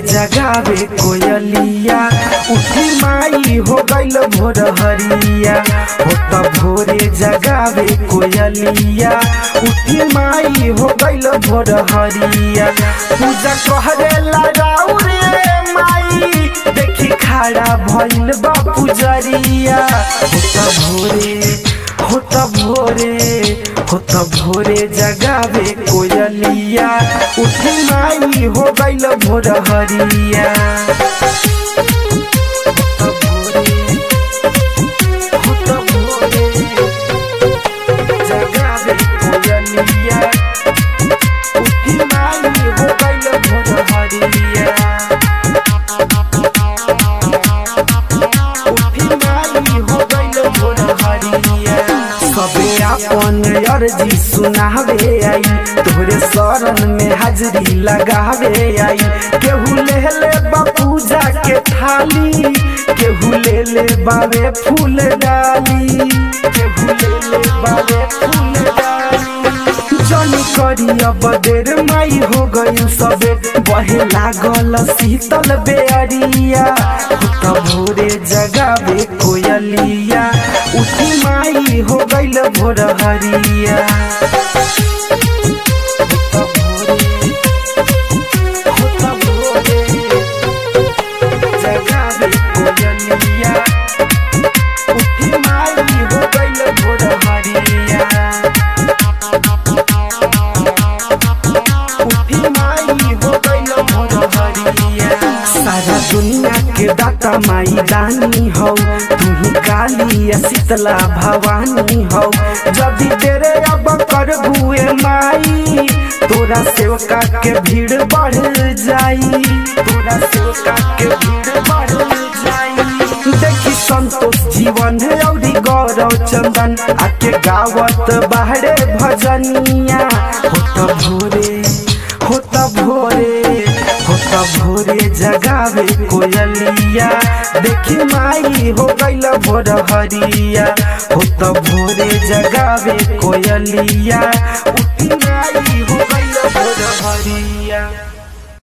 जगावे कोयलिया उठी माई हो गइल भोर हरिया हो त भोरे जगावे कोयलिया उठी माई हो गइल भोर हरिया पूजा कहरेला राउ रे माई देखी खड़ा भइल बा पुजरिया हो त भोरे हो त भोरे हो त भोरे जगावे कोयलिया उठी माई हो गइल भोर हरिया हो त भोरे जगावे कोयलिया उठी माई हो गइल भोर हरिया उठी माई हो गइल भोर हरिया सबे अपन अर्जी सुनावे आई तोहरे शरण में हाजरी लगावे आई केहू ले ले बा पूजा के थाली केहू ले ले बावे फूल डाली केहू ले ले बावे फूल डाली जनी करी अब देर माई हो गई सबे बहे लागल शीतल बेअरिया त भोरे जगावे कोयलिया उठी माई हो गइल भोर हरिया त भोरे हो त भोरे जगावे कोयलिया उठी माई हो गइल भोर हरिया उठी माई हो गइल भोर हरिया सारा दुनिया के दाता माई रानी हौ तुही काली या शीतला भवानी हौ जदि तेरे अब कर बुए माई तोरा सेवका के भीड़ बढ़ जाई तोरा सेवका के भीड़ बढ़ जाई देखी संतोष जीवन है औरी गौरव चंदन आके गावत बाहरे भजनिया होत भोरे होत भोरे होत भोरे जगावे कोयलिया देखी माई हो गइल भोर हरिया होत भोरे जगावे कोयलिया उठी माई हो गइल भोर हरिया